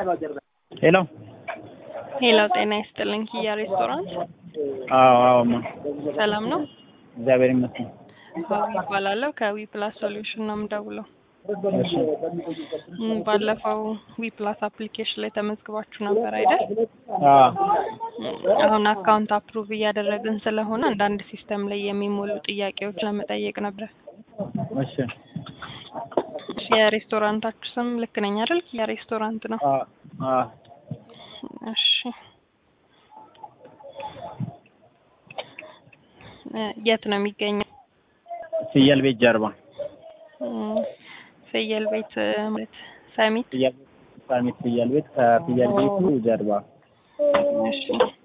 ሄሎ ሄሎ ጤና ይስጥልኝ። ኪያ ሬስቶራንት አዎ አዎ ማ ሰላም ነው? እግዚአብሔር ይመስገን። ሀዊ ይባላለሁ ከዊ ፕላስ ሶሉሽን ነው የምደውለው። እሺ እም፣ ባለፈው ዊ ፕላስ አፕሊኬሽን ላይ ተመዝግባችሁ ነበር አይደል? አዎ እም፣ አሁን አካውንት አፕሩቭ እያደረግን ስለሆነ አንዳንድ ሲስተም ላይ የሚሞሉ ጥያቄዎች ለመጠየቅ ነበር። እሺ እሺ፣ የሬስቶራንታችሁ ስም ልክ ነኝ አይደል? ኪያ ሬስቶራንት ነው። አ አ እሺ እ፣ የት ነው የሚገኘው? ፍየል ቤት ጀርባ እም፣ ፍየል ቤት እ፣ ማለት ሰሚት ፍየል ቤት ሳሚት ፍየል ቤት ከፍየል ቤቱ ጀርባ እሺ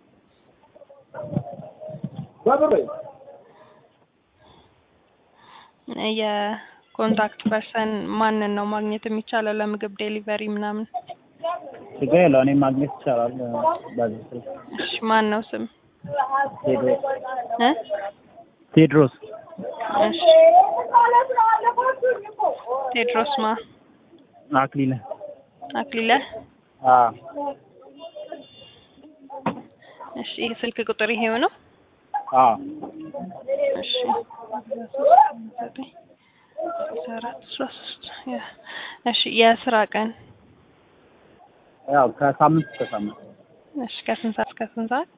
የኮንታክት ፐርሰን ማንን ነው ማግኘት የሚቻለው ለምግብ ዴሊቨሪ ምናምን? ችግር የለው እኔ ማግኘት ይቻላል በዚህ ስልክ እሺ ማን ነው ስም ቴድሮስ እ ቴድሮስ እሺ ቴድሮስ ማ አክሊለ አክሊለ አ እሺ ይህ ስልክ ቁጥር ይሄው ነው? አ እሺ አራት አስራ ሶስት እሺ የስራ ቀን ያው ከሳምንት እስከ ሳምንት እሺ ከስንት ሰዓት እስከ ስንት ሰዓት?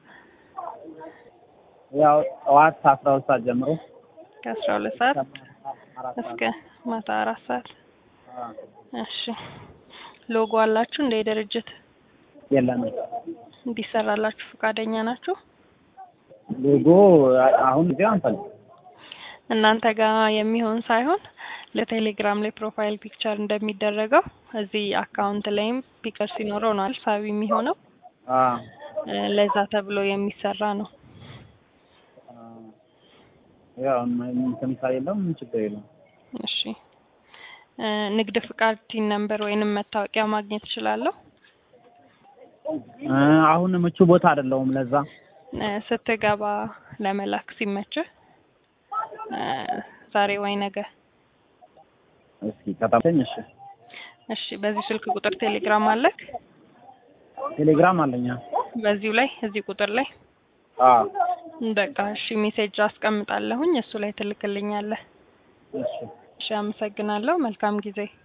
ያው ጠዋት አስራ ሁለት ሰዓት ጀምሮ ከአስራ ሁለት ሰዓት አራት እስከ ማታ አራት ሰዓት። አ እሺ ሎጎ አላችሁ እንደ ድርጅት የለንም እንዲሰራላችሁ ፈቃደኛ ናችሁ? ሎጎ አሁን ጊዜ አንፈልግ እናንተ ጋር የሚሆን ሳይሆን ለቴሌግራም ላይ ፕሮፋይል ፒክቸር እንደሚደረገው እዚህ አካውንት ላይም ፒከር ሲኖረው ነው አይደል ሳቢ የሚሆነው አ እ፣ ለዛ ተብሎ የሚሰራ ነው። ያው እንትን ከሌለው ምን ችግር የለም። እሺ እ፣ ንግድ ፍቃድ ቲን ነምበር ወይንም መታወቂያ ማግኘት እችላለሁ? እ፣ አሁን ምቹ ቦታ አይደለሁም ለዛ እ፣ ስትገባ ለመላክ ሲመችህ እ፣ ዛሬ ወይ ነገ። እስኪ ከታተኝ እሺ እሺ በዚህ ስልክ ቁጥር ቴሌግራም አለክ? ቴሌግራም አለኛ በዚሁ ላይ እዚህ ቁጥር ላይ አ በቃ እሺ ሜሴጅ አስቀምጣለሁኝ እሱ ላይ ትልክልኛለህ። እሺ እሺ አመሰግናለሁ። መልካም ጊዜ